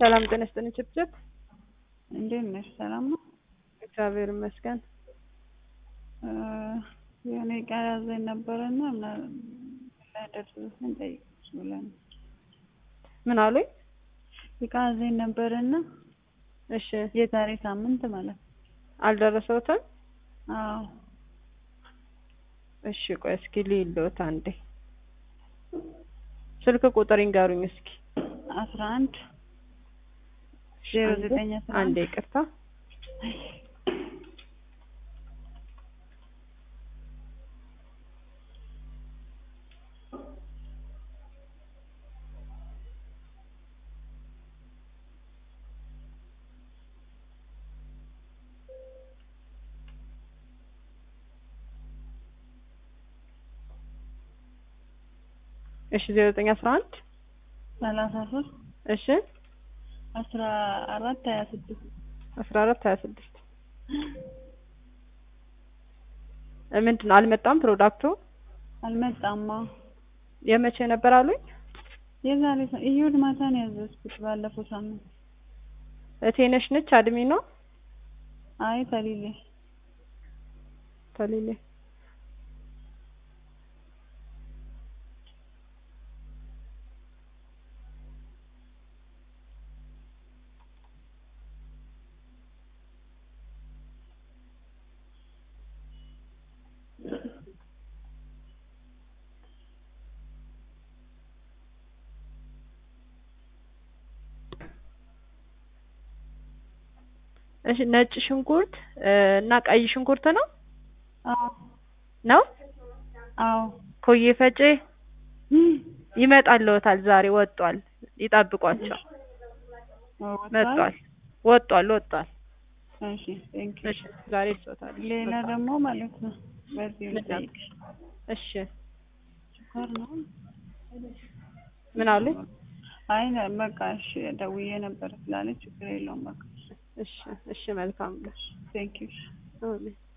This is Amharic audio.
ሰላም ጤና ይስጥልኝ ችብችብ። እንዴት ነሽ? ሰላም ነው? እግዚአብሔር ይመስገን። የሆነ ዕቃ ያዘኝ ነበረና ምን ላይ ደረሰኝ ጠይቅሽ ብለን ምን አሉኝ? ዕቃ ያዘኝ ነበረና እሺ የዛሬ ሳምንት ማለት ነው። አልደረሰውትም? አዎ እሺ ቆይ እስኪ ልይልዎት አንዴ። ስልክ ቁጥር ይንገሩኝ እስኪ። አስራ አንድ ዜሮ ዘጠኝ አስራ አንዴ አንድ ይቅርታ። እሺ ዜሮ ዘጠኝ አስራ አንድ ሰላሳ ሶስት እሺ አስራ አራት ሀያ ስድስት አስራ አራት ሀያ ስድስት ምንድን ነው አልመጣም ፕሮዳክቱ? አልመጣማ። የመቼ ነበር አሉኝ? የዛሬ ሳ- እሑድ ማታ ነው ያዘዝኩት ባለፈው ሳምንት። እቴነሽ ነች አድሚ ነው አይ ተሊሌ ተሌሌ እሺ ነጭ ሽንኩርት እ እና ቀይ ሽንኩርት ነው አዎ ነው አዎ ኮዬ ፈጬ ይመጣልዎታል ዛሬ ወጧል ይጠብቋቸው መጥቷል ወጧል ወጧል እሺ ቴንክ ዩ እሺ ዛሬ ይሰጣል ሌላ ደግሞ ማለት ነው በዚህ ልጠይቅሽ እሺ ስኳር ነው ምን አሉኝ አይ በቃ እሺ ደውዬ ነበር ስላለች ችግር የለውም በቃ እሺ እሺ መልካም ነው ቴንክ ዩ አሜን